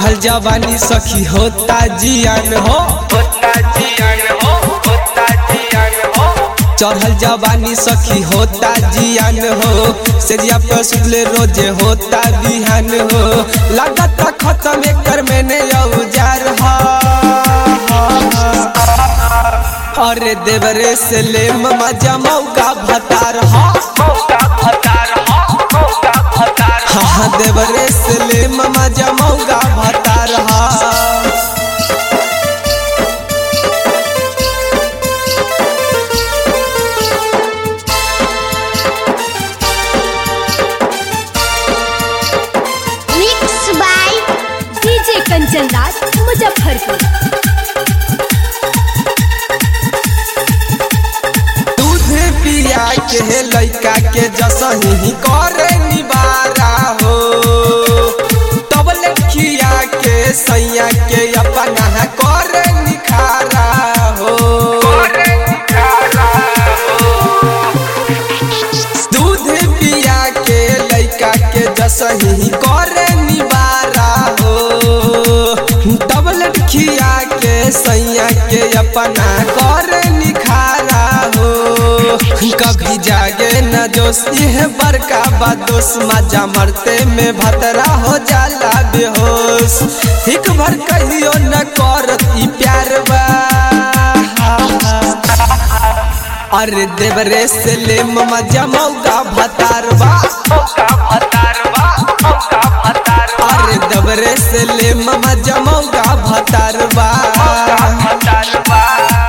चढ़ल जवानी सखी होता जियान हो होता जियान हो होता जियान हो चढ़ल जवानी सखी होता जियान हो सेजिया पे सुतले रोजे होता बिहान हो लागत खत्म एकर मैंने औजार हा अरे देवरे से ले ममा जमौका भतार हा मौका भतार हो मौका भतार हो हाँ देवरे से ले ममा जमौका भतार हा mix by DJ Kanchan Raj Muzaffarpur दूध पिया के लइका के जसही करे निबारा हो तब लखिया के सैया के अपना करे निखारा हो करे निखारा दूध पिया के लइका के जसही करे निबारा हो तब लखिया के सैया के अपना करे निखारा हो कभी जागे न जोश यह बड़का बादोस मजा मरते में भतरा हो जाला बेहोश हिक भर कहियो न करत ई प्यार बा अरे देवरे से ले ममा जमौका भतारवा मौका भतार बा मौका भतार बा अरे देवरे से ले ममा जमौका भतारवा मौका भतार बा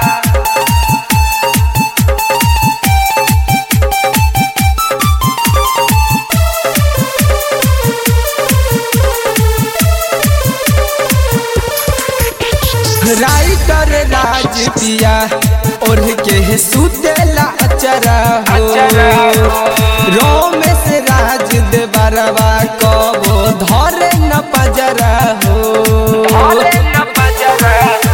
राइटर राज पिया और के सुतेला अचरा अचरा हो हो। रोम से राज दे बरवा कबो धरे न पजरा हो भोले न बजरा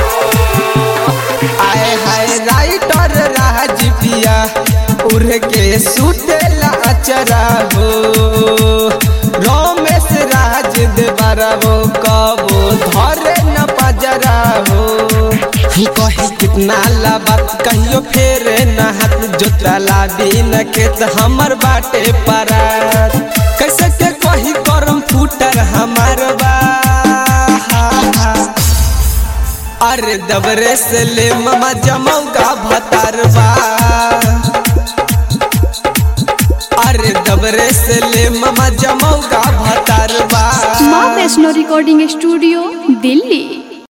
आए हाय राइटर राज पिया उड़ के सुतेला अचरा हो रोमेश राज दे बरवो कबो धरे न पजरा हो कही कितना ला बात कहियो फेरे न हाथ जोतरा लाबी न खेत हमर बाटे परात कैसे के कही करम फूटर हमार बा अरे दबरे से ले ममा जमौका भतारवा अरे दबरे से ले ममा जमौका भतारवा माँ वैष्णो रिकॉर्डिंग स्टूडियो दिल्ली